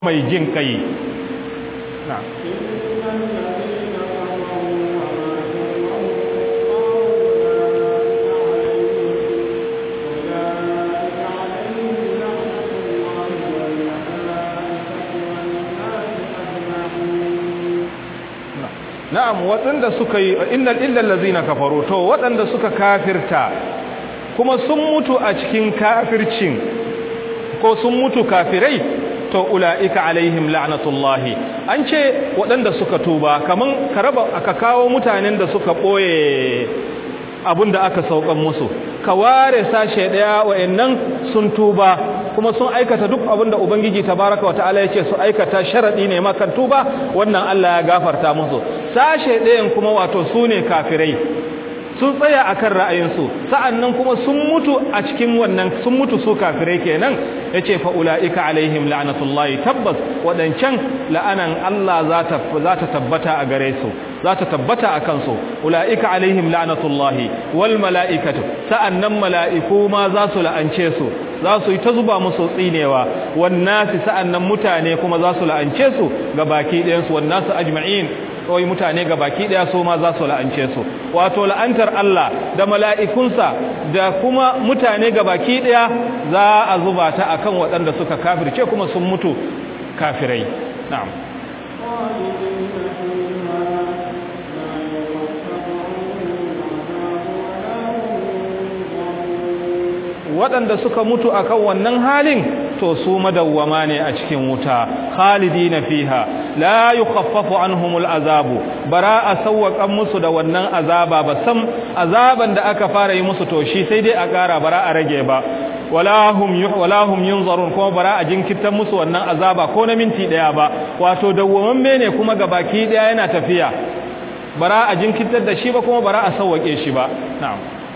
mai jin kai na na'am waɗanda suka yi innal illal ladzina kafaru to waɗanda suka kafirta kuma sun mutu a cikin kafircin ko sun mutu kafirai to ula'ika alaihim la'natullahi an ce waɗanda suka tuba kaman ka raba aka kawo mutanen da suka ɓoye abinda aka saukan musu ka ware sashe ɗaya wa'annan sun tuba kuma sun aikata duk abinda ubangiji tabaraka wa ta'ala yace su aikata sharadi ne makan tuba wannan Allah ya gafarta musu sashe ɗayan kuma wato su ne kafirai sun tsaya akan ra'ayinsu sa'annan kuma sun mutu a cikin wannan sun mutu su kafirai kenan yace fa ulaika alaihim la'natullahi tabbas wadancan la'anan Allah za ta za ta tabbata a gare su za ta tabbata a kansu ulaika alaihim la'natullahi wal mala'ikatu sa'annan mala'iku ma za su la'ance su za su yi ta zuba musu tsinewa wan nasi sa'annan mutane kuma za su la'ance su ga baki ɗayan su wan nasu ajma'in kawai mutane ga baki daya su ma za su la'ance su wato la'antar Allah da mala'ikunsa da kuma mutane ga baki daya za a zuba ta akan waɗanda suka kafirce kuma sun mutu kafirai na'am waɗanda suka mutu akan wannan halin to su madawwama ne a cikin wuta khalidina fiha la yukhaffafu anhumul azabu bara a sawwakan musu da wannan azaba ba sam azaban da aka fara yi musu to shi sai dai a ƙara bara a rage ba wala hum wala hum yunzarun kuma bara a jinkirtar musu wannan azaba ko na minti daya ba wato dawwamamme ne kuma gabaki daya yana tafiya bara a jinkirtar da shi ba kuma bara a sawwake shi ba na'am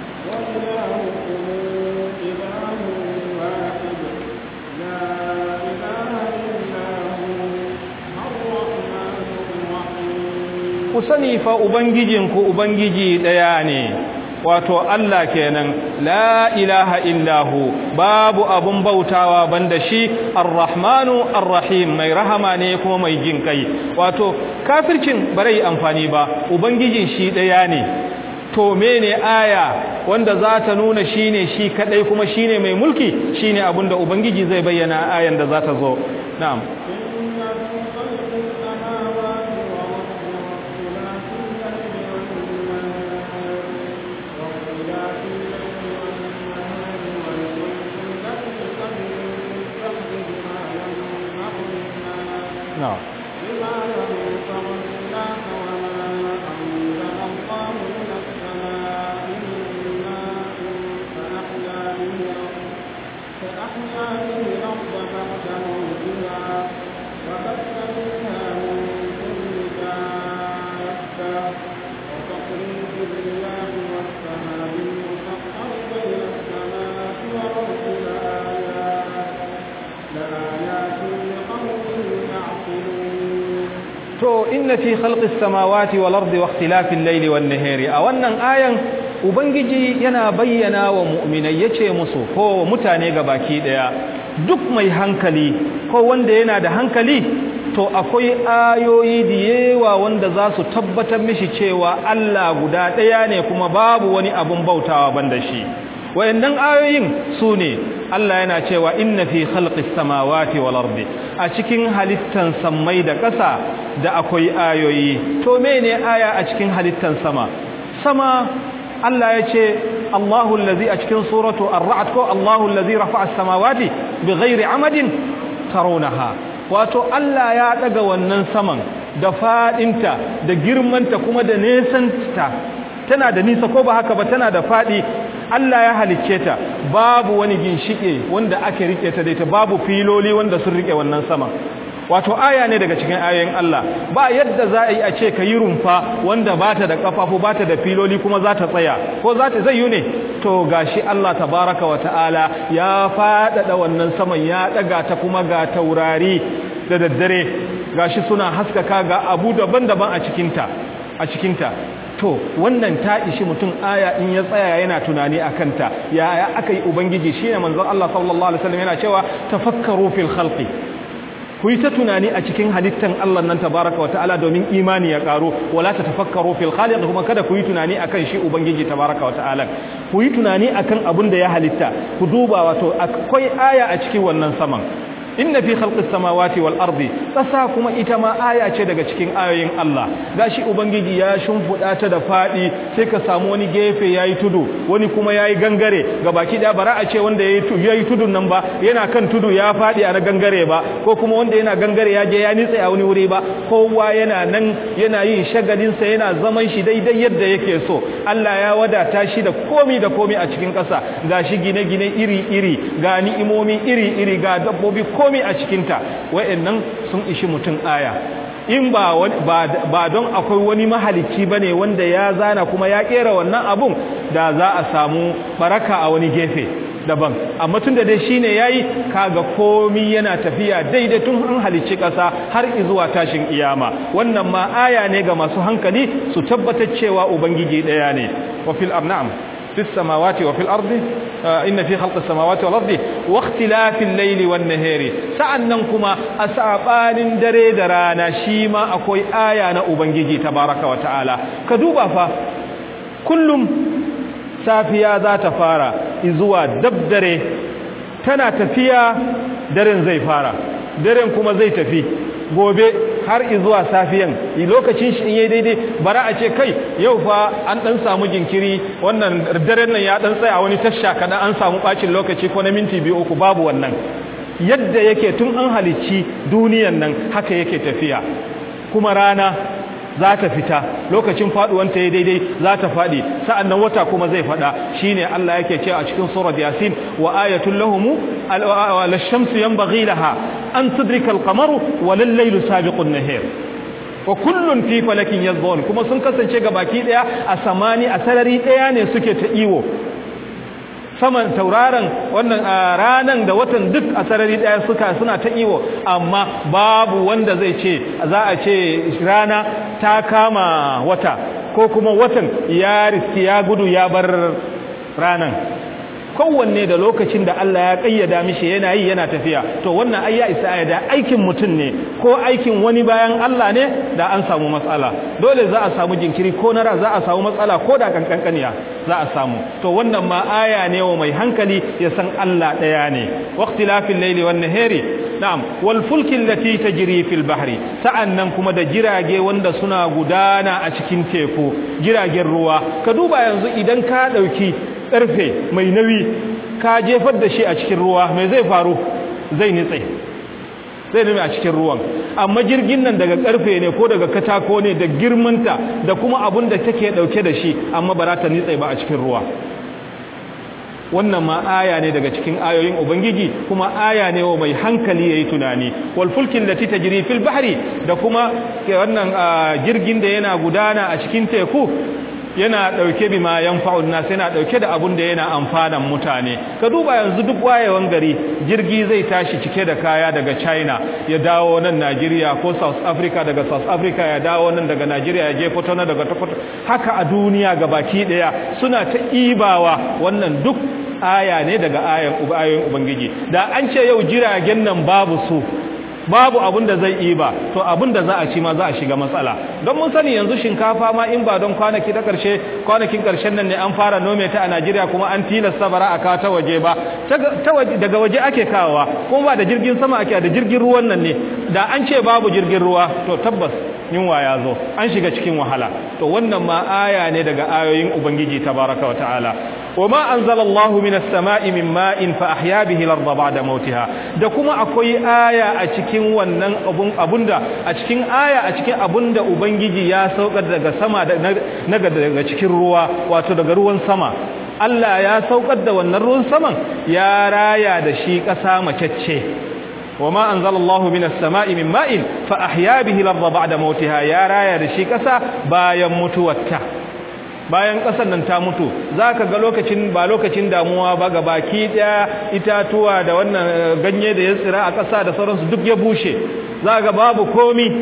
ku sani fa ubangijinku ubangiji ɗaya ne wato Allah kenan la ilaha illahu babu abun bautawa banda shi arrahmanu arrahim mai rahama ne kuma mai jin kai wato kafircin bare amfani ba ubangijin shi ɗaya ne to mene aya wanda za ta nuna shine shi kadai kuma shine mai mulki shine abinda ubangiji zai bayyana ayan da za ta zo na'am نعم to inna fi khalqis samawati wal ardi wa ikhtilafil layli wan nahari a wannan ayan ubangiji yana bayyana wa mu'minai yace musu ko mutane baki daya duk mai hankali ko wanda yana da hankali to akwai ayoyi da yawa wanda za su tabbatar mishi cewa Allah guda daya ne kuma babu wani abun bautawa banda shi wayannan ayoyin su ne Allah yana cewa inna fi khalqis samawati wal ardi a cikin halittan sammai da ƙasa da akwai ayoyi to mene aya a cikin halittan sama sama Allah ya ce Allahu allazi a cikin suratu ar-ra'd ko Allahu allazi rafa'a as-samawati bighairi amadin tarawnaha wato Allah ya daga wannan saman da fadinta da girmanta kuma da nesanta tana da nisa ko ba haka ba tana da fadi Allah ya halicce ta babu wani ginshike wanda ake rike ta da ita babu filoli wanda sun rike wannan sama wato aya ne daga cikin ayoyin Allah ba yadda za a yi a ce ka yi rumfa wanda ba ta da kafafu ba ta da filoli kuma za ta tsaya ko za ta zai yi ne to gashi Allah tabaraka wa ta'ala ya faɗaɗa wannan saman ya ɗaga ta kuma ga taurari da daddare gashi suna haskaka ga abu daban-daban a cikinta a cikinta to wannan ta ishi mutum aya in ya tsaya yana tunani a kanta ya aka yi ubangiji shi ne manzon Allah sallallahu alaihi wasallam yana cewa tafakkaru fil khalqi ku ku yi ta tunani a cikin halittan Allah nan tabaraka wa ta'ala domin imani ya karo wala ta tafakkaru fil khaliq kuma kada ku yi tunani akan shi ubangiji tabaraka wa ta'ala ku yi tunani akan abin da ya halitta ku duba wato akwai aya a cikin wannan saman inna fi khalqis samawati wal ardi kasa kuma ita ma aya ce daga cikin ayoyin Allah gashi ubangiji ya shimfuda ta da fadi sai ka samu wani gefe yayi tudu wani kuma yayi gangare gabaki da bara a ce wanda yayi tudu yayi tudun nan ba yana kan tudu ya fadi a na gangare ba ko kuma wanda yana gangare ya je ya nitsa a wani wuri ba kowa yana nan yana yin shagalin sa yana zaman shi daidai yadda yake so Allah ya wadata shi da komi da komi a cikin kasa gashi gine-gine iri-iri ga ni'imomi iri-iri ga dabbobi komi a cikinta wa'annan sun ishi mutum aya in ba ba don akwai wani mahalicci bane wanda ya zana kuma ya kera wannan abun da za a samu baraka a wani gefe daban amma tun da dai shine yayi kaga komi yana tafiya daidai tun an halicci ƙasa har zuwa tashin iyama wannan ma aya ne ga masu hankali su tabbatar cewa ubangiji ɗaya ne wa fil arnam في السماوات وفي الأرض إن في خلق السماوات والأرض واختلاف الليل والنهار سأنكما أسعبان دري درانا شيما أكوي آيانا أبنجي تبارك وتعالى كدوبا فا كل سافيا ذات فارا إزوا دبدري تنا تفيا درن زي فارا درن كما زي تفي gobe har zuwa safiyan lokacin shi in yayi daidai bara a ce kai yau fa an dan samu jinkiri wannan daren nan ya dan tsaya wani tasha kada an samu bacin lokaci ko na minti biyu uku babu wannan yadda yake tun an halicci duniyan nan haka yake tafiya kuma rana za ta fita lokacin faduwanta ya daidai za ta fadi sa'annan wata kuma zai fada shine Allah yake cewa a cikin surat yasin wa ayatul lahum al-shamsu yanbaghi laha an tudrika al-qamaru wa lal-laylu sabiqun nahar wa kullun fi falakin yazbun kuma sun kasance ga baki daya a samani a sarari daya ne suke ta iwo saman tauraron wannan ranan da watan duk a sarari daya suka suna ta iwo amma babu wanda zai ce za a ce rana ta kama wata ko kuma watan ya riski ya gudu ya bar ranan kowanne da lokacin da Allah ya kayyada mishi yana yi yana tafiya to wannan ai ya isa da aikin mutum ne ko aikin wani bayan Allah ne da an samu matsala dole za a samu jinkiri ko nara za a samu matsala ko da kankankaniya za a samu to wannan ma aya ne wa mai hankali ya san Allah daya ne waqtilafil layli wan nahari na'am wal fulki allati tajri fil bahri sa'annan kuma da jirage wanda suna gudana a cikin teku jiragen ruwa ka duba yanzu idan ka dauki karfe mai nauyi ka jefar da shi a cikin ruwa mai zai faru zai nitse zai nime a cikin ruwan amma jirgin nan daga karfe ne ko daga katako ne da girmanta da kuma abun da take dauke da shi amma ba za ta nitse ba a cikin ruwa wannan ma aya ne daga cikin ayoyin ubangiji kuma aya ne wa mai hankali yayi tunani wal fulkin lati tajri fil bahri da kuma wannan jirgin da yana gudana a cikin teku yana dauke bi ma yanfa'un nas yana dauke da abun da yana amfanan mutane ka duba yanzu duk wayewan gari jirgi zai tashi cike da kaya daga China ya dawo nan Nigeria ko South Africa daga South Africa ya dawo nan daga Nigeria ya je Kotono daga Kotono haka a duniya gabaki daya suna ta ibawa wannan duk aya ne daga ayan ayoyin ubangiji da an ce yau jiragen nan babu su babu abin da zai yi ba to abin da za a ci ma za a shiga matsala don mun sani yanzu shinkafa ma in ba don kwanaki ta karshe kwanakin karshen nan ne an fara nome ta a Najeriya kuma an tilasta bara a kawo ta waje ba daga waje ake kawowa kuma ba da jirgin sama ake da jirgin ruwan nan ne da an ce babu jirgin ruwa to tabbas yunwa ya zo an shiga cikin wahala to wannan ma aya ne daga ayoyin ubangiji tabaraka wa ta'ala وما أنزل الله من السماء من ماء فأحيا به الأرض بعد موتها da kuma akwai aya a cikin wannan abun abunda a cikin aya a cikin abunda ubangiji ya saukar daga sama na daga cikin ruwa wato daga ruwan sama Allah ya saukar da wannan ruwan saman ya raya da shi ƙasa macecce وما أنزل الله من السماء من ماء فأحيا به الأرض بعد موتها يا رايا da shi ƙasa bayan mutuwarta bayan ƙasar nan ta mutu za ka ga lokacin ba lokacin damuwa ba ga baki ɗaya itatuwa da wannan ganye da ya tsira a ƙasa da sauransu duk ya bushe za ga babu komi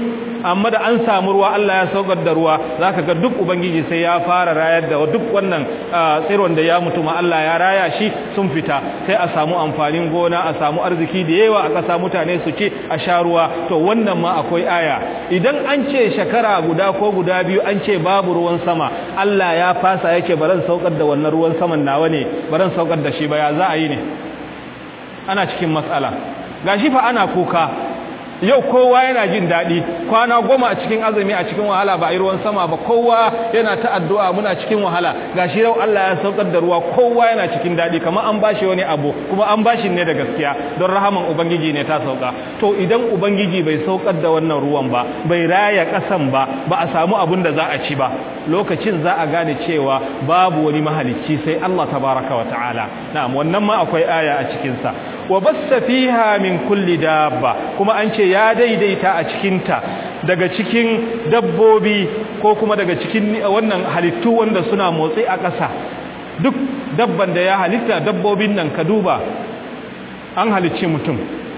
amma da an samu ruwa Allah ya saukar da ruwa zaka ga duk ubangiji sai ya fara rayar da duk wannan tsiron da ya mutu ma Allah ya raya shi sun fita sai a samu amfanin gona a samu arziki da yawa a ƙasa mutane su ci a sha ruwa to wannan ma akwai aya idan an ce shekara guda ko guda biyu an ce babu ruwan sama Allah ya fasa yake baran saukar da wannan ruwan saman nawa ne baran saukar da shi ba ya za a yi ne ana cikin matsala gashi fa ana kuka yau kowa yana jin daɗi kwana goma a cikin azumi a cikin wahala ba a yi ruwan sama ba kowa yana ta addu'a muna cikin wahala gashi yau Allah ya saukar da ruwa kowa yana cikin daɗi kamar an bashi wani abu kuma an bashi ne da gaskiya don rahaman ubangiji ne ta sauka to idan ubangiji bai saukar da wannan ruwan ba bai raya ƙasan ba ba a samu abun da za a ci ba lokacin za a gane cewa babu wani mahalicci sai Allah tabaraka wa ta'ala na'am wannan ma akwai aya a cikin sa wa bassa fiha min kulli dabba kuma an ce ya daidaita a cikinta daga cikin dabbobi ko kuma daga cikin wannan halittu wanda suna motsi a ƙasa duk dabban da ya halitta dabbobin nan ka duba an halicci mutum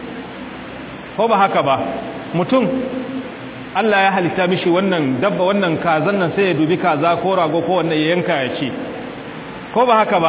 ko ba haka ba mutum Allah ya halitta mishi wannan dabba wannan kazan nan sai ya dubi kaza ko rago ko wannan ya yanka ya ci ko ba haka ba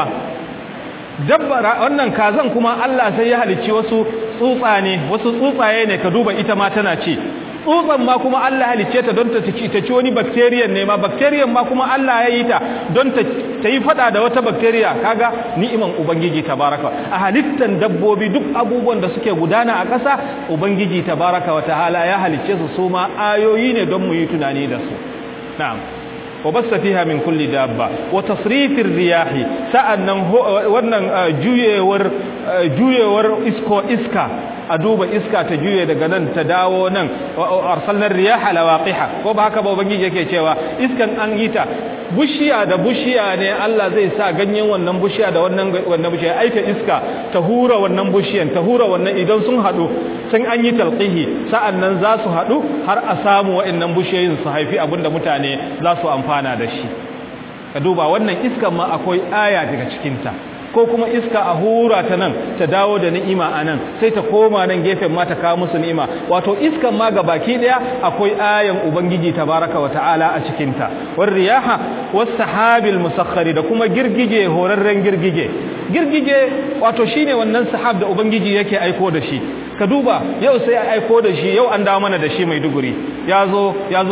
dabba wannan kazan kuma Allah sai ya halicci wasu tsutsa ne wasu tsutsaye ne ka duba ita ma tana ci tsutsan ma kuma Allah halicce ta don ta ci ta ci wani bacterium ne ma bacterium ma kuma Allah ya yi ta don ta ta yi fada da wata bacteria kaga ni'iman ubangiji tabaraka a halittan dabbobi duk abubuwan da suke gudana a ƙasa ubangiji tabaraka wa ta'ala ya halicce su su ma ayoyi ne don mu yi tunani da su na'am وبث فيها من كل دابة وتصريف الرياح سأنن wannan juyewar juyewar isko iska a duba iska ta juye daga nan ta dawo nan arsalnar riyaha lawaqiha ko ba haka ba ubangiji yake cewa iskan an yi ta bushiya da bushiya ne Allah zai sa ganyen wannan bushiya da wannan wannan bushiya aika iska ta hura wannan bushiyan ta hura wannan idan sun hadu sun an yi talqihi sa'annan za su hadu har a samu wa'annan bushiyoyin su haifi abinda mutane za su amfana da shi ka duba wannan iskan ma akwai aya daga cikinta ko kuma iska a hura ta nan ta dawo da ni'ima a nan sai ta koma nan gefen ma ta kawo musu ni'ima wato iskan ma ga baki daya akwai ayan ubangiji tabaraka wa ta'ala a cikinta war riyaha was sahabil musakhkhari da kuma girgije horarren girgije girgije wato shine wannan sahab da ubangiji yake aiko da shi ka duba yau sai a aiko da shi yau an dawo mana da shi mai duguri ya zo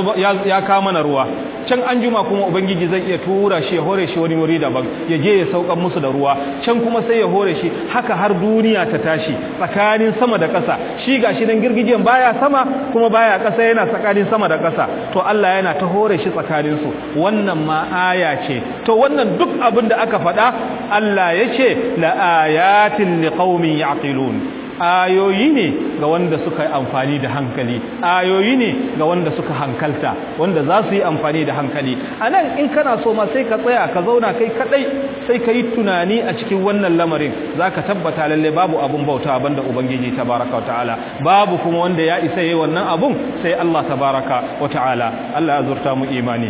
ya kawo mana ruwa can an juma kuma ubangiji zai iya tura shi ya hore shi wani wuri daban ya je ya saukan musu da ruwa can kuma sai ya hore shi haka har duniya ta tashi tsakanin sama da ƙasa shi gashi nan girgijen baya sama kuma baya ƙasa yana tsakanin sama da ƙasa to Allah yana ta hore shi tsakanin su wannan ma aya ce to wannan duk abin da aka faɗa Allah ya ce la ayatin liqaumin yaqilun ayoyi ne ga wanda suka yi amfani da hankali ayoyi ne ga wanda suka hankalta wanda za su yi amfani da hankali a nan in kana so ma sai ka tsaya ka zauna kai kadai sai ka yi tunani a cikin wannan lamarin za ka tabbata lalle babu abun bauta banda ubangiji tabaraka wa ta'ala babu kuma wanda ya isa yi wannan abun sai Allah tabaraka wa ta'ala Allah ya zurta mu imani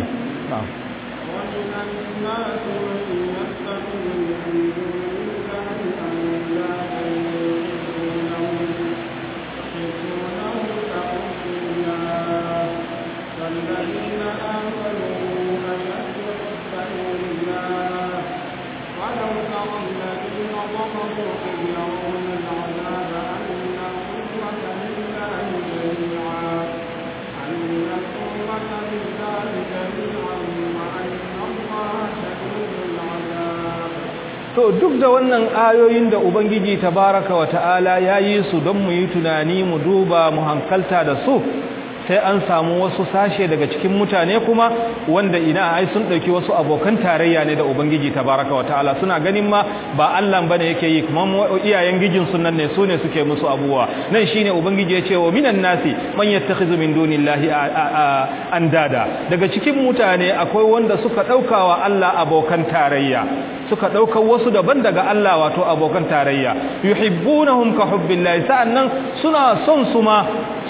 to duk da wannan ayoyin da ubangiji tabaraka wa ta'ala ya yi su don mu yi tunani mu duba mu hankalta da su sai an samu wasu sashe daga cikin mutane kuma wanda ina ai sun dauki wasu abokan tarayya ne da ubangiji tabaraka wa ta'ala suna ganin ma ba Allah bane yake yi kuma iyayen gijin sunan ne su ne suke musu abuwa nan shine ubangiji ya ce wa minan nasi man yattakhizu min dunillahi andada daga cikin mutane akwai wanda suka daukawa Allah abokan tarayya suka ɗaukar wasu daban daga Allah wato abokan tarayya yuhibbunahum ka hubbillahi sa'annan suna son su ma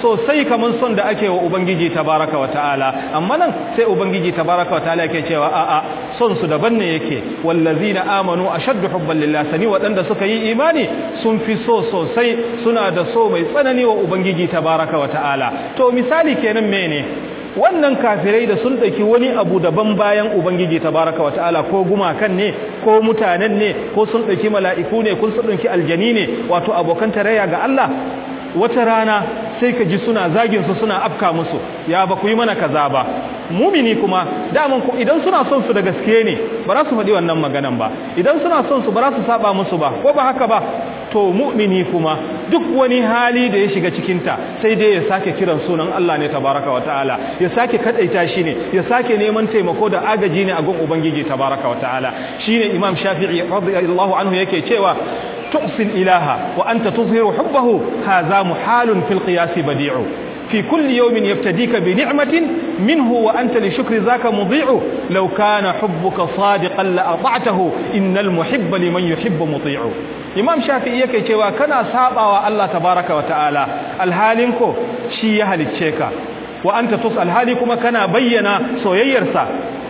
sosai kaman son da ake wa ubangiji tabaraka wa ta'ala amma nan sai ubangiji tabaraka wa ta'ala yake cewa a'a son su daban ne yake wallazina amanu ashaddu hubban lillah sani waɗanda suka yi imani sun fi so sosai suna da so mai tsanani wa ubangiji tabaraka wa ta'ala to misali kenan mene wannan kafirai da sun ɗauki wani abu daban bayan ubangiji tabaraka wa ta'ala ko gumakan ne ko mutanen ne ko sun ɗauki mala'iku ne ko sun ɗauki aljani ne wato abokan tarayya ga Allah wata rana sai ka ji suna zagin su suna afka musu ya ba ku yi mana kaza ba mumini kuma daman ku idan suna son su da gaske ne ba za su faɗi wannan maganan ba idan suna son su ba za su saba musu ba ko ba haka ba to mu'mini kuma duk wani hali da ya shiga cikinta sai dai ya sake kiran sunan Allah ne tabaraka wa ta'ala ya sake kadaita shi ne ya sake neman taimako da agaji ne a gun ubangiji tabaraka wa ta'ala shine imam shafi'i radiyallahu anhu yake cewa تؤصي الإله وأنت تظهر حبه هذا محال في القياس بديع في كل يوم يفتديك بنعمة منه وأنت لشكر ذاك مضيع لو كان حبك صادقا لأطعته إن المحب لمن يحب مطيع imam shafi'i yake cewa kana sabawa Allah tabaraka wa ta'ala alhalinko shi ya halicce ka wa anta tus alhali kuma kana bayyana soyayyarsa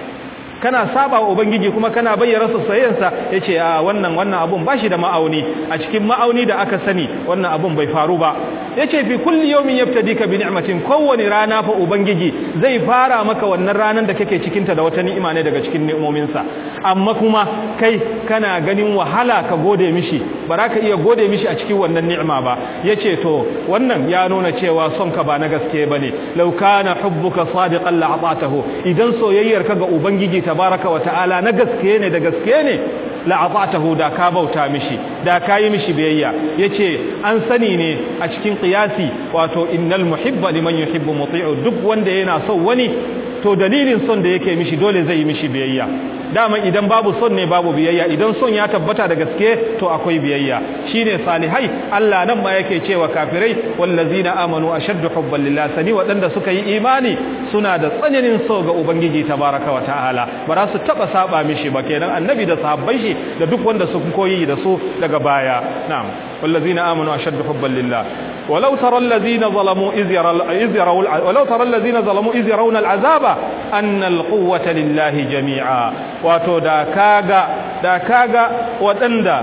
kana saba wa ubangiji kuma kana bayyana soyayyarsa yace a wannan wannan abun bashi da ma'auni a cikin ma'auni da aka sani wannan abun bai faru ba yace fi kulli yawmin yabtadika bi ni'matin kowani rana fa ubangiji zai fara maka wannan ranan da kake cikin ta da wata ni'ima ne daga cikin ni'imomin sa amma kuma kai kana ganin wahala ka gode mishi ba ka iya gode mishi a cikin wannan ni'ima ba yace to wannan ya nuna cewa son ka ba na gaske bane law kana hubbuka sadiqan la'atahu idan soyayyar ka ga ubangiji tabaraka wa ta'ala na gaske ne da gaske ne la'atahu da ka bauta mishi da ka yi mishi biyayya yace an sani ne a cikin qiyasi wato innal muhibba liman yuhibbu muti'u duk wanda yana son wani to dalilin son da yake mishi dole zai yi mishi biyayya dama idan babu son ne babu biyayya idan son ya tabbata da gaske to akwai biyayya shine salihai Allah nan ma yake cewa kafirai wallazina amanu ashaddu hubban lillah sani wadanda suka yi imani suna da tsananin so ga ubangiji tabaraka wa ta'ala ba za su taba saba mishi ba kenan annabi da sahabban shi da duk wanda sun koyi da su daga baya na'am wallazina amanu ashaddu hubban lillah ولو ترى الذين ظلموا إذ يروا ولو ترى الذين ظلموا إذ يرون العذاب أن القوة لله جميعا wato da kaga da kaga waɗanda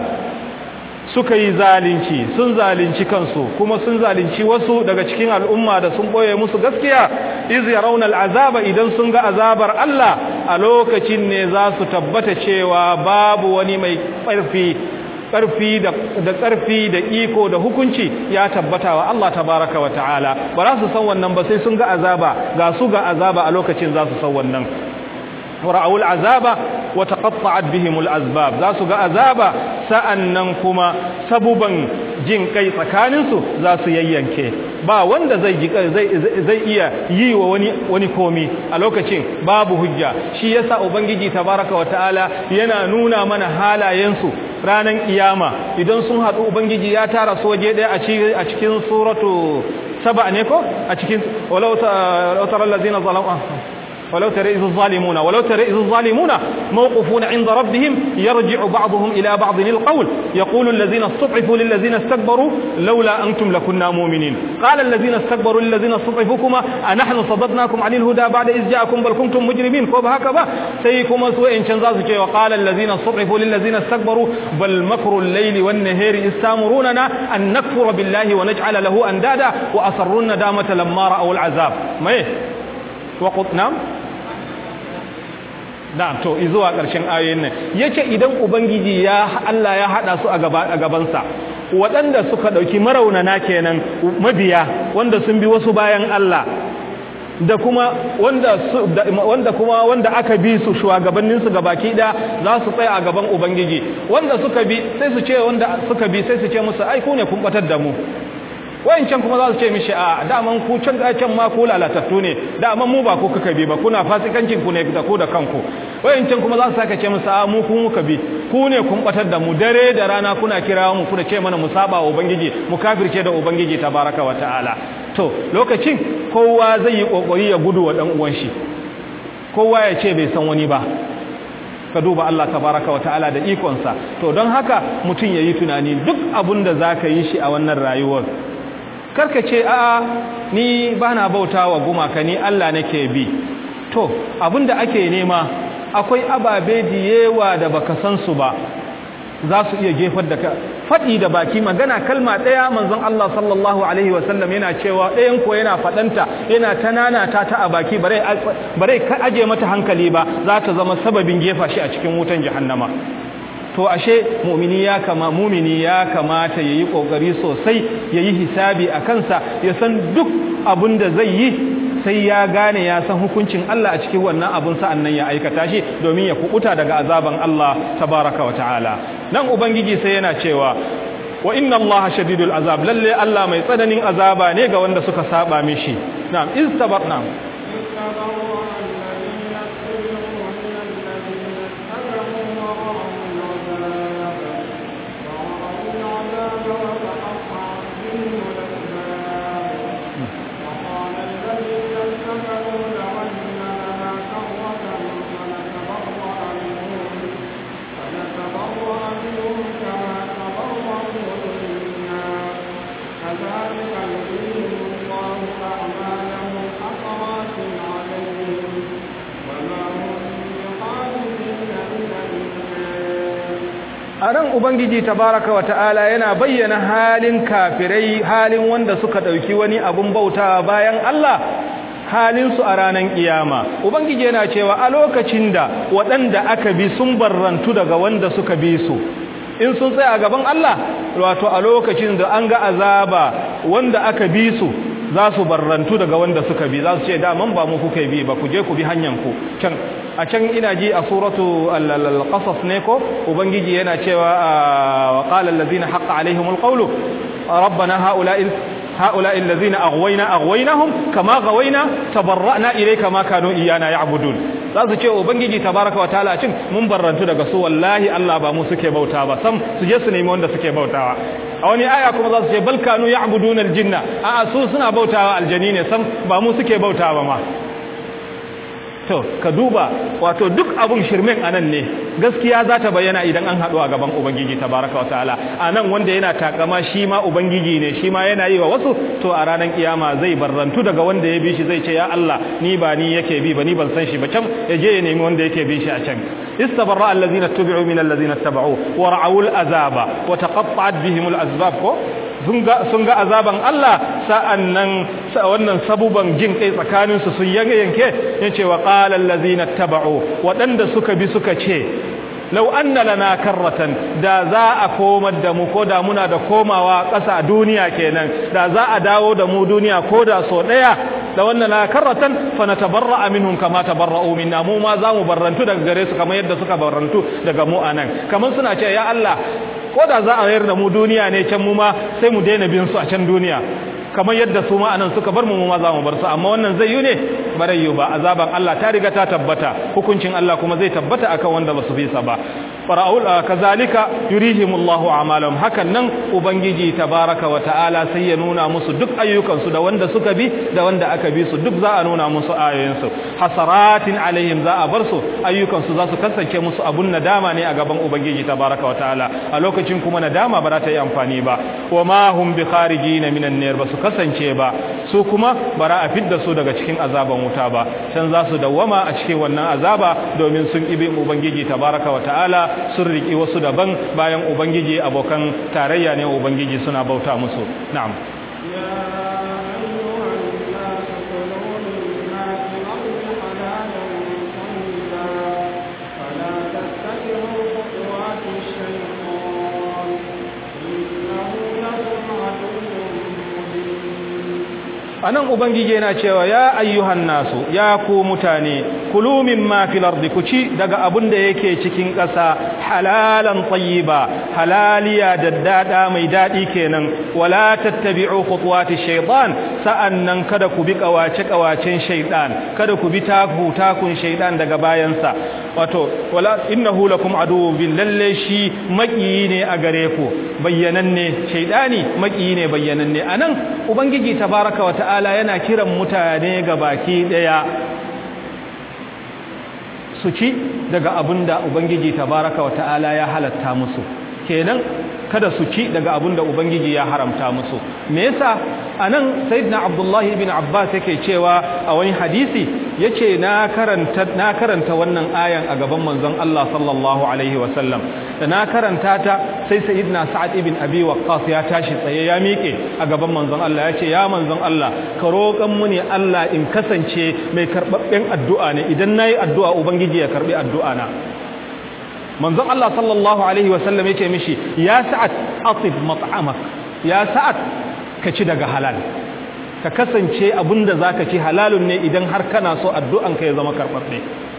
suka yi zalunci sun zalunci kansu kuma sun zalunci wasu daga cikin al'umma da sun boye musu gaskiya iz yarawna al'azaba idan sun ga azabar Allah a lokacin ne za su tabbata cewa babu wani mai ƙarfi ƙarfi da ƙarfi da iko da hukunci ya tabbata wa Allah tabaraka wa ta'ala ba za su san wannan ba sai sun ga azaba ga su ga azaba a lokacin za su san wannan ra'awu al'azaba wa taqatta'at bihim al'azbab za su ga azaba sa'annan kuma sabuban jin kai tsakanin su za su yayyanke ba wanda zai zai zai iya yi wa wani wani komi a lokacin babu hujja shi yasa ubangiji tabaraka wa ta'ala yana nuna mana halayen su ranan kiyama idan sun haɗu ubangiji ya tara su waje ɗaya a cikin suratu saba ne ko a cikin walau tara allazina zalamu ولو ترى إذ الظالمون ولو ترى إذ الظالمون موقفون عند ربهم يرجع بعضهم إلى بعض القول يقول الذين استضعفوا للذين استكبروا لولا أنتم لكنا مؤمنين قال الذين استكبروا للذين استضعفوا كما أنحن صددناكم عن الهدى بعد إذ جاءكم بل كنتم مجرمين كوب هكذا سيكم سوء إن شنزاز وقال الذين استضعفوا للذين استكبروا بل مكر الليل والنهار استامروننا أن نكفر بالله ونجعل له أندادا وأسروا الندامة لما رأوا العذاب ما إيه وقل نعم na'am to zuwa ƙarshen ayoyin nan yace idan ubangiji ya Allah ya hada su a gaba a gaban sa waɗanda suka dauki maraunana kenan mabiya wanda sun bi wasu bayan Allah da kuma wanda wanda kuma wanda aka bi su shugabannin su gabaki da za su tsaya a gaban ubangiji wanda suka bi sai su ce wanda suka bi sai su ce musu ai ku ne kun batar da mu wayancan kuma za su ce mishi a daman ku can can ma ku lalatattu ne daman mu ba ku kuka bi ba kuna fasikancin ku ne da ku da kanku wayancan kuma za su saka ce musu a mu ku muka bi ku ne kun batar da mu dare da rana kuna kira mu kuna ce mana mu saba wa ubangiji mu kafirce da ubangiji tabaraka wa ta'ala to lokacin kowa zai yi kokari ya gudu wa dan uwan shi kowa ya ce bai san wani ba ka duba Allah tabaraka wa ta'ala da ikonsa to don haka mutum yayi tunani duk abun da zaka yi shi a wannan rayuwar karka ce a ni bana bautawa gumaka ni Allah nake bi to abinda ake nema akwai ababe diyewa da baka san su ba za su iya jefar da ka faɗi da baki magana kalma ɗaya manzon Allah sallallahu alaihi wasallam yana cewa ɗayan ko yana faɗanta yana tanana ta ta a baki bare ka aje mata hankali ba za ta zama sababin jefa shi a cikin wutan jahannama to ashe mu'mini ya kama mu'mini ya kamata yayi kokari sosai yayi hisabi a kansa ya san duk abin da zai yi sai ya gane ya san hukuncin Allah a cikin wannan abun sa'an nan ya aikata shi domin ya kubuta daga azaban Allah tabaraka wa ta'ala nan ubangiji sai yana cewa wa inna Allah shadidul azab lalle Allah mai tsananin azaba ne ga wanda suka saba mishi na'am istabar na'am a nan ubangiji tabaraka wa ta'ala yana bayyana halin kafirai halin wanda suka ɗauki wani abun bauta bayan Allah halinsu a ranar kiyama ubangiji yana cewa a lokacin da waɗanda aka bi sun barrantu daga wanda suka bi su in sun tsaya a gaban Allah wato a lokacin da an ga azaba wanda aka bi su za su barrantu daga wanda suka bi za su ce daman ba mu kuka bi ba ku je ku bi hanyar ku can a can ina ji a suratu al-qasas ne ko ubangiji yana cewa wa qala allazina haqqa alaihimul qawlu rabbana haula'i هؤلاء الذين أغوينا أغويناهم كما غوينا تبرأنا إليك ما كانوا إيانا يعبدون za su ce ubangiji tabaraka wa ta'ala cin mun barrantu daga su wallahi Allah ba mu suke bauta ba sam su je su nemi wanda suke bautawa a wani aya kuma za su ce bal kanu ya'buduna aljinna a su suna bautawa aljani ne sam ba mu suke bautawa ma to ka duba wato duk abun shirmen anan ne gaskiya za ta bayyana idan an haɗu a gaban ubangiji tabaraka wa ta'ala anan wanda yana takama shi ma ubangiji ne shi ma yana yi wa wasu to a ranar kiyama zai barrantu daga wanda ya bi shi zai ce ya Allah ni ba ni yake bi ba ni ban san shi ba can ya je ya nemi wanda yake bi shi a can istabarra allazina tubi'u min allazina tabau wa ra'awul azaba wa taqatta'at bihim al-asbab ko sun ga azaban Allah sa'an nan wannan sabuban jin kai tsakaninsu sun yanke ya ce wa ƙalar lazina taba'o waɗanda suka bi suka ce lau an lana karratan da za a komar da mu ko da muna da komawa ƙasa duniya kenan da za a dawo da mu duniya ko da so ɗaya da wannan na karratan fa na tabarra minhum kama tabarra'u minna mu ma za mu barrantu daga gare su kamar yadda suka barrantu daga mu anan kamar suna ce ya Allah ko da za a yar da mu duniya ne can mu ma sai mu daina bin su a can duniya kamar yadda su ma anan suka bar mu mu ma za mu bar su amma wannan zai yi ne bare yi ba azaban Allah ta riga ta tabbata hukuncin Allah kuma zai tabbata akan wanda ba su bi sa ba fara'ul kazalika yurihimullahu a'malahum hakan nan ubangiji tabaraka wa ta'ala sai ya nuna musu duk ayyukan su da wanda suka bi da wanda aka bi su duk za a nuna musu ayoyin su hasaratin alaihim za a bar su ayyukan su za su kasance musu abun nadama ne a gaban ubangiji tabaraka wa ta'ala a lokacin kuma nadama ba za ta yi amfani ba wa ma hum bi kharijin minan nar ba su kasance ba su kuma bara a fidda su daga cikin azaban wuta ba can za su dawwama a cikin wannan azaba domin sun ibi ubangiji tabaraka wa ta'ala sun riki wasu daban bayan ubangiji abokan tarayya ne ubangiji suna bauta musu na'am anan ubangiji yana cewa ya ayyuhan nasu ya ku mutane kulu mimma fil ardi ku ci daga abun da yake cikin ƙasa halalan tayyiba halaliya daddada mai dadi kenan wala tattabi'u khutuwati shaytan sa'annan kada ku bi kawace kawacen shaytan kada ku bi taku takun shaytan daga bayansa wato wala innahu lakum aduwwun bil lalle shi makiyi ne a gare ku bayyananne shaytani makiyi ne bayyananne anan ubangiji tabaraka wa ta'ala yana kiran mutane ga baki daya su ci daga abinda ubangiji tabaraka wa ta'ala ya halatta musu kenan kada su ci daga abinda ubangiji ya haramta musu me yasa anan sayyidina abdullahi ibn abbas yake cewa a wani hadisi yace na karanta na karanta wannan ayan a gaban manzon Allah sallallahu alaihi wasallam da na karanta ta sai sayyidina sa'ad ibn abi waqqas ya tashi tsaye ya miƙe a gaban manzon Allah yace ya manzon Allah ka roƙan mu ne Allah in kasance mai karbabben addu'a ne idan nayi addu'a ubangiji ya karbi addu'a na manzon Allah sallallahu alaihi wasallam yace mishi ya sa'ad atib mat'amak ya sa'ad ka ci daga halal ka kasance abinda zaka ci halalun ne idan har kana so addu'an ka ya zama karbabbe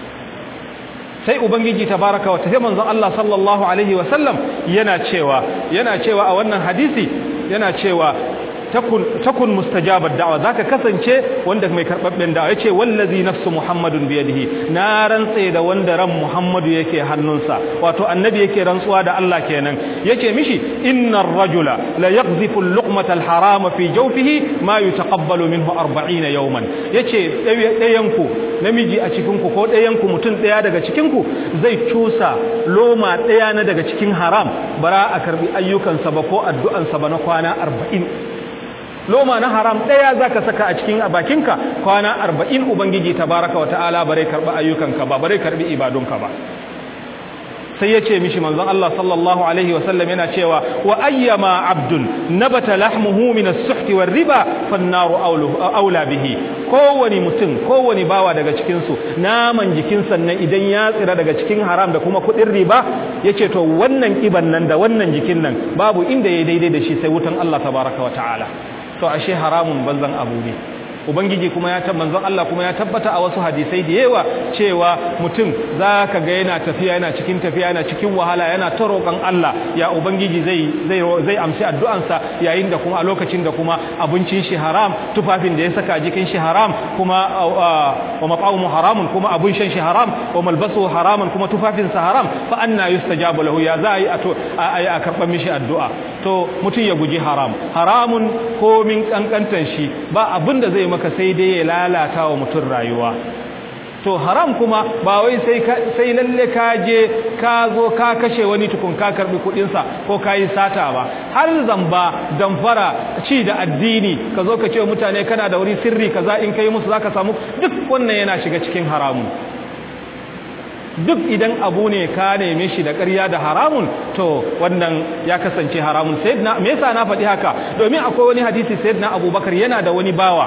sai ubangiji tabaraka wa ta'ala manzon Allah sallallahu alaihi wasallam yana cewa yana cewa a wannan hadisi yana cewa takun takun mustajabar da'wa zaka kasance wanda mai karbabben da'wa yace wallazi nafsu muhammadun biyadihi na rantse da wanda ran muhammadu yake hannunsa wato annabi yake rantsuwa da Allah kenan yace mishi innar rajula la yaghzifu al-luqmata al-harama fi jawfihi ma yutaqabbalu minhu 40 yawman yace dayan ku namiji a cikin ku ko dayan ku mutun daya daga cikin ku zai cusa loma daya na daga cikin haram bara a karbi ayyukansa ba ko addu'ansa ba na kwana 40 loma na haram ɗaya za ka saka a cikin bakinka kwana arba'in ubangiji tabaraka wa ta'ala bare karɓi ayyukanka ba bare karɓi ibadunka ba sai ya ce mishi manzon Allah sallallahu alaihi wasallam yana cewa wa ayyama abdun nabata lahmuhu min as-suht war riba fannaru aula bihi kowani mutum kowani bawa daga cikin su naman jikin sannan idan ya tsira daga cikin haram da kuma kudin riba yace to wannan kiban nan da wannan jikin nan babu inda yayi daidai da shi sai wutan Allah tabaraka wa ta'ala to ashe haramun banzan abu ne ubangiji kuma ya manzon Allah kuma ya tabbata a wasu hadisai da yawa cewa mutum zaka ga yana tafiya yana cikin tafiya yana cikin wahala yana ta roƙon Allah ya ubangiji zai zai zai amshi addu'ansa yayin da kuma a lokacin da kuma abincin shi haram tufafin da ya saka jikin shi haram kuma wa mat'amuhu haramun kuma abun shan shi haram wa malbasu haramun kuma tufafin sa haram fa anna yustajabu lahu ya za a yi a karɓar mishi addu'a to mutum ya guji haram haramun komin kankantan shi ba abin da zai maka sai dai ya lalata wa mutum rayuwa to haram kuma ba wai sai sai lalle ka je ka zo ka kashe wani tukun ka karbi kudin sa ko kai sata ba har zamba damfara ci da addini ka zo ka ce mutane kana da wuri sirri kaza in kai musu zaka samu duk wannan yana shiga cikin haramun duk idan abu ne ka neme shi da ƙarya da haramun to wannan ya kasance haramun sayyidina me yasa na faɗi haka domin akwai wani hadisi sayyidina abubakar yana da wani bawa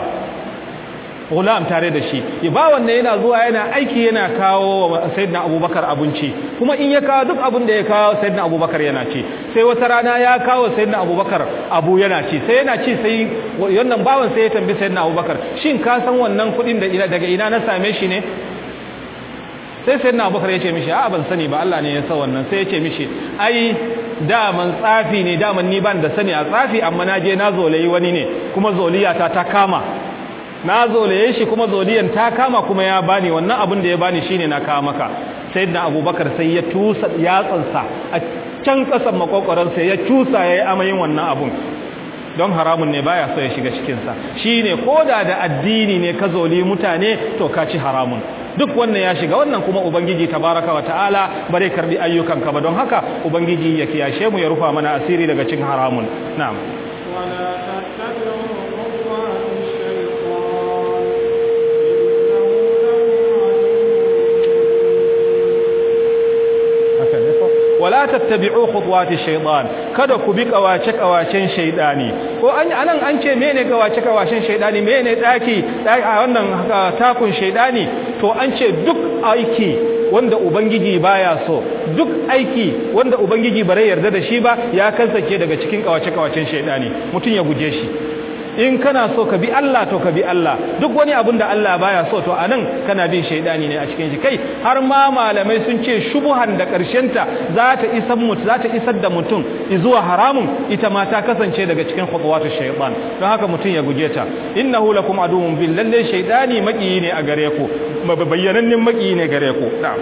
gulam tare da shi bawan ne yana zuwa yana aiki yana kawo wa sayyidina abubakar abinci kuma in ya kawo duk abin da ya kawo sayyidina abubakar yana ci sai wata rana ya kawo sayyidina abubakar abu yana ci sai yana ci sai wannan bawan sai ya tambi sayyidina abubakar shin ka san wannan kuɗin da daga ina na same shi ne sai sai na abubakar ya ce mishi a ban sani ba Allah ne ya sa wannan sai ya ce mishi ai daman tsafi ne daman ni ban da sani a tsafi amma na je na zolayi wani ne kuma zoliyata ta kama na zolaye shi kuma zoliyan ta kama kuma ya bani wannan abin da ya bani shine na kawo maka sayyidina abubakar sai ya tusa yatsansa a can kasan makokwaransa ya tusa yayi amayin wannan abun don haramun ne baya so ya shiga cikinsa shine koda da addini ne ka zoli mutane to ka ci haramun duk wannan ya shiga wannan kuma ubangiji tabaraka wa ta'ala bare karbi ayyukanka ba don haka ubangiji ya kiyashe mu ya rufa mana asiri daga cikin haramun na'am ولا تتبعوا خطوات الشيطان wala tattabi'u khutuwati shaytan kada ku bi kawace kawacen shaydani ko an anan an ce mene kawace kawacen shaydani mene daki a wannan takun shaydani to an ce duk aiki wanda ubangiji baya so duk aiki wanda ubangiji bare yarda da shi ba ya kasance daga cikin kawace kawacen shaydani mutun ya guje shi in kana so ka bi Allah to ka bi Allah duk wani abin da Allah baya so to anan kana bin shaidani ne a cikin shi kai har ma malamai sun ce shubuhan da karshenta za ta isar mut za ta isar da mutum zuwa haramun ita ma ta kasance daga cikin khutuwatu shaytan don haka mutum ya guje ta innahu lakum aduwwun bil lalle shaidani makiyi ne a gare ku bayyanannen makiyi ne gare ku na'am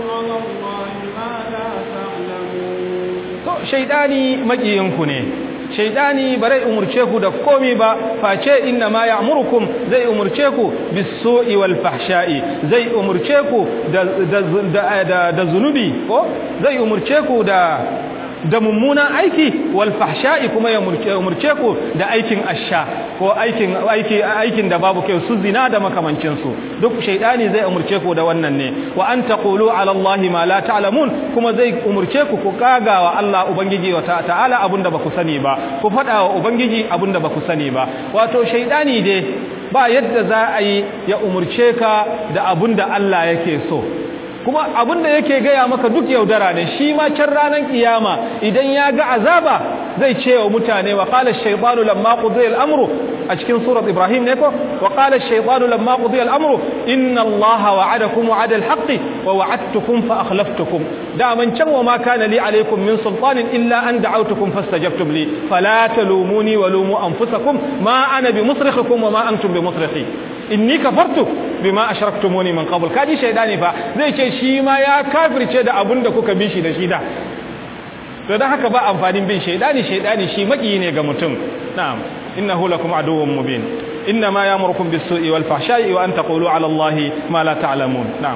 إنما يأمركم بالسوء والفحشاء وأن تقولوا وأن تقولوا على الله ما لا تعلمون shaidani makiyinku ne shaydani bare umurce ku da komi ba face inna ma ya'murukum zai umurce ku bis-su'i wal fahsha'i zai umurce ku da da da zunubi ko zai umurce ku da da mummunan aiki wal fahsha'i kuma ya umurce ku da aikin asha ko aikin aiki aikin da babu kai su zina da makamancin su duk shaydani zai umurce ku da wannan ne wa an taqulu ala allahi ma la ta'lamun kuma zai umurce ku ku kagawa Allah ubangiji wa ta'ala abunda baku sani ba ku fada wa ubangiji abunda baku sani ba wato shaydani dai ba yadda za a yi ya umurce ka da abunda Allah yake so kuma abinda yake gaya maka duk yaudara ne shi ma can ranar kiyama idan ya ga azaba zai ce wa mutane wa qala ash-shaytanu lamma qudiya al-amru a cikin surat ibrahim ne ko wa qala ash-shaytanu lamma qudiya al-amru inna allaha wa'adakum wa'ada al-haqqi wa wa'adtukum fa akhlaftukum da man can wa ma kana li alaykum min sultanin illa an da'awtukum fastajabtum li fala talumuni wa lumu anfusakum ma ana bi musrikhikum wa ma antum bi musrikhi inni kafartu bima ashraktumuni min qabl kaji shaydani fa zai ce shi ma ya kafirce da abun da kuka bi shi da shi da to dan haka ba amfanin bin shaydani shaydani shi maki ne ga mutum na'am innahu lakum aduwwun mubin inna ma ya'murukum bis-su'i wal fahsha'i wa an taqulu 'ala allahi ma la ta'lamun na'am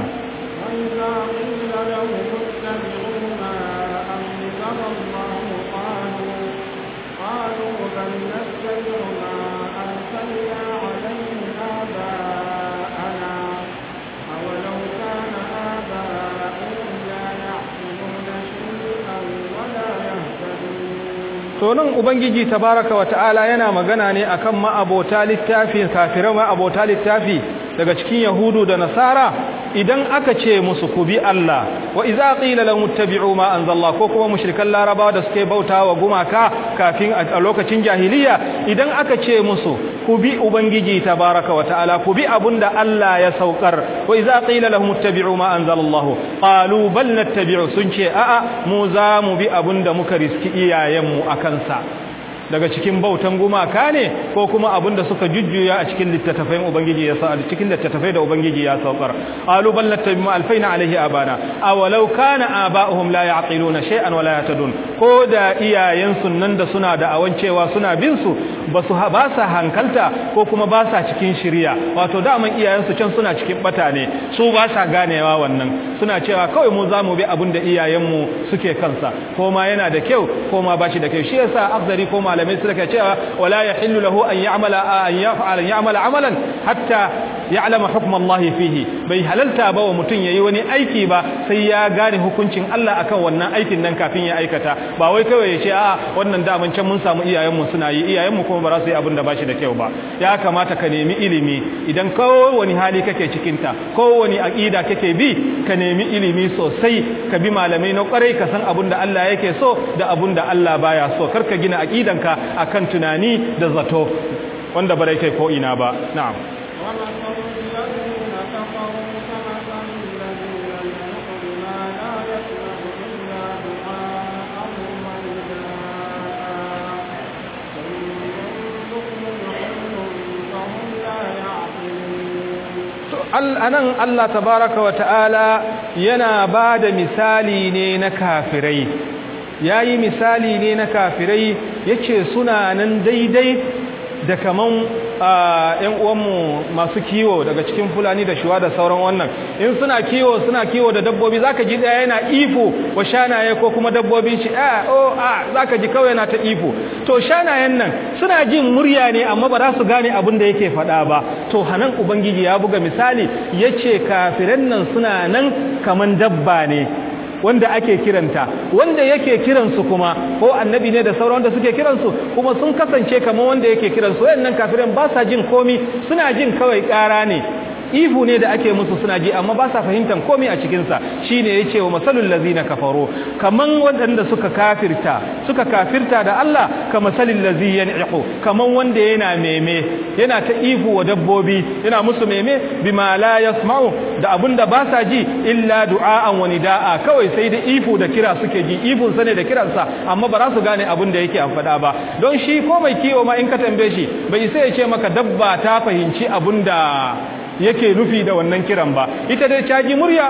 to nan ubangiji tabaraka wata'ala yana magana ne akan ma'abota littafi kafirai ma'abota littafi daga cikin yahudu da nasara idan aka ce musu ku bi Allah wa idza qila lahum ittabi'u ma anzalla ko kuma mushrikan larabawa da suke bautawa gumaka kafin a lokacin jahiliya idan aka ce musu ku bi ubangiji tabaraka wata'ala ku bi abunda Allah ya saukar wa idza qila lahum ittabi'u ma anzalallahu qalu bal nattabi'u sun ce a'a mu za mu bi abunda muka riski iyayenmu akan sa daga cikin bautan gumaka ne ko kuma abinda suka jujjuya a cikin littattafai ubangiji ya sa cikin littattafai da ubangiji ya saukar alu bal nattabi'u alfaina alaihi abana awalau kana aba'uhum la ya'qiluna shay'an wa la yahtadun ko da iyayen sunnan da suna da awancewa suna bin su basu ba sa hankalta ko kuma ba sa cikin shiriya wato daman iyayen su can suna cikin bata ne su ba sa ganewa wannan suna cewa kawai mu zamu bi abinda iyayen mu suke kansa ko ma yana da kyau ko ma bashi da kyau shi yasa afdari ko malamai suka cewa wala yahillu lahu an ya'mala an yaf'ala ya'mala amalan hatta ya'lama hukm Allah fihi bai halalta ba wa mutun yayi wani aiki ba sai ya gane hukuncin Allah akan wannan aikin nan kafin ya aikata ba wai kawai ya ce a wannan daman can mun samu iyayenmu suna yi iyayenmu kuma ba za su yi abin da bashi da kyau ba ya kamata ka nemi ilimi idan kowani hali kake cikin ta kowani aqida kake bi ka nemi ilimi sosai ka bi malamai na kwarai ka san abin da Allah yake so da abin da Allah baya so kar ka gina aqidanka akan tunani da zato wanda bare kai ko ina ba na'am anan Allah tabaraka wa ta'ala yana ba da misali ne na kafirai ya yi misali ne na kafirai ya ce suna nan daidai da kaman ‘yan uwanmu masu kiwo daga cikin fulani da shuwa da sauran wannan in suna kiwo suna kiwo da dabbobi zaka ji ɗaya yana ifo wa shanaye ko kuma dabbobin shi a o a zaka ji kawai yana ta ifo to shanayen nan suna jin murya ne amma ba za su gane abin da yake faɗa ba to hanan ubangiji ya buga misali yace kafiran nan suna nan kaman dabba ne wanda ake kiranta wanda yake kiransu kuma ko annabi ne da sauran wanda suke kiransu kuma sun kasance kamar wanda yake kiransu wayannan kafiran ba sa jin komi suna jin kawai ƙara ne ihu ne da ake musu suna ji amma ba sa fahimtar komai a cikinsa shi ne ya ce wa masalul lazina kafaro kaman waɗanda suka kafirta suka kafirta da Allah ka masalul lazi yan'iqu kaman wanda yana meme yana ta ihu wa dabbobi yana musu meme bima la yasma'u da abunda ba sa ji illa du'a'an wa nida'a kawai sai da ihu da kira suke ji ihun sa ne da kiransa amma ba za su gane abin da yake amfada ba don shi ko mai kiwo ma in ka tambaye shi bai sai ya ce maka dabba ta fahimci abin da yake nufi da wannan kiran ba ita dai caji murya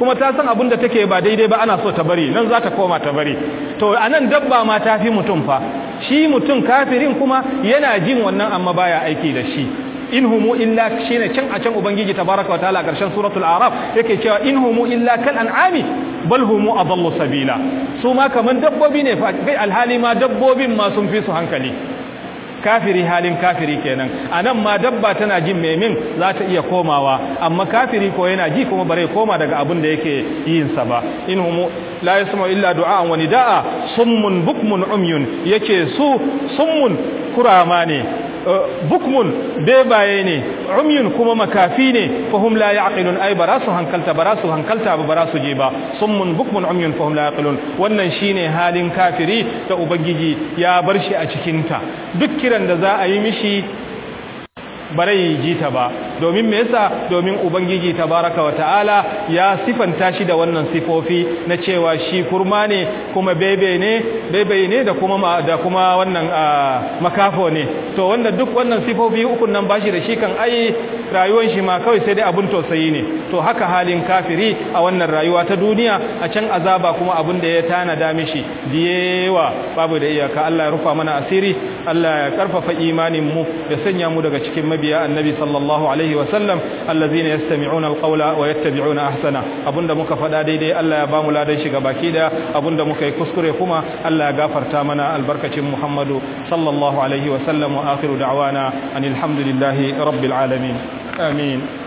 kuma ta san abin da take ba daidai ba ana so ta bari nan za ta koma ta bari to anan dabba ma ta fi mutum fa shi mutum kafirin kuma yana jin wannan amma baya aiki da shi in humu illa shine can a can ubangiji tabaraka wataala karshen suratul araf yake cewa in humu illa kal an'ami bal humu adallu sabila su ma kaman dabbobi ne fa kai alhali ma dabbobin ma sun fi su hankali kafiri halin kafiri kenan anan ma dabba tana jin memin za ta iya komawa amma kafiri ko yana ji kuma bare koma daga abin da yake yin sa ba in humu la yasma illa du'a'an wa nida'a summun bukmun umyun yake su summun kurama ne bukmun bebaye ne umyun kuma makafi ne fahum la yaqilun ay barasu hankalta barasu hankalta ba barasu je ba summun bukmun umyun fahum la yaqilun wannan shine halin kafiri da ubangiji ya bar shi a cikin ta duk kiran da za a yi mishi barai ji ta ba domin me yasa domin ubangiji tabaraka wa ta'ala ya sifanta shi da wannan sifofi na cewa shi kurma ne kuma bebe ne bebe ne da kuma da kuma wannan makafo ne to wanda duk wannan sifofi uku nan bashi da shi kan ai rayuwar shi ma kawai sai dai abun tausayi ne to haka halin kafiri a wannan rayuwa ta duniya a can azaba kuma abun da ya tanada mishi diyewa babu da iyaka Allah ya rufa mana asiri Allah ya karfafa imanin mu ya sanya mu daga cikin mabiya annabi sallallahu alaihi wa sallam allazina yastami'una alqawla wa yattabi'una ahsana abunda muka faɗa daidai Allah ya bamu ladan shi baki da abunda muka yi kuskure kuma Allah ya gafarta mana albarkacin Muhammadu sallallahu alaihi wa sallam wa akhiru da'wana anil hamdulillahi rabbil alamin amin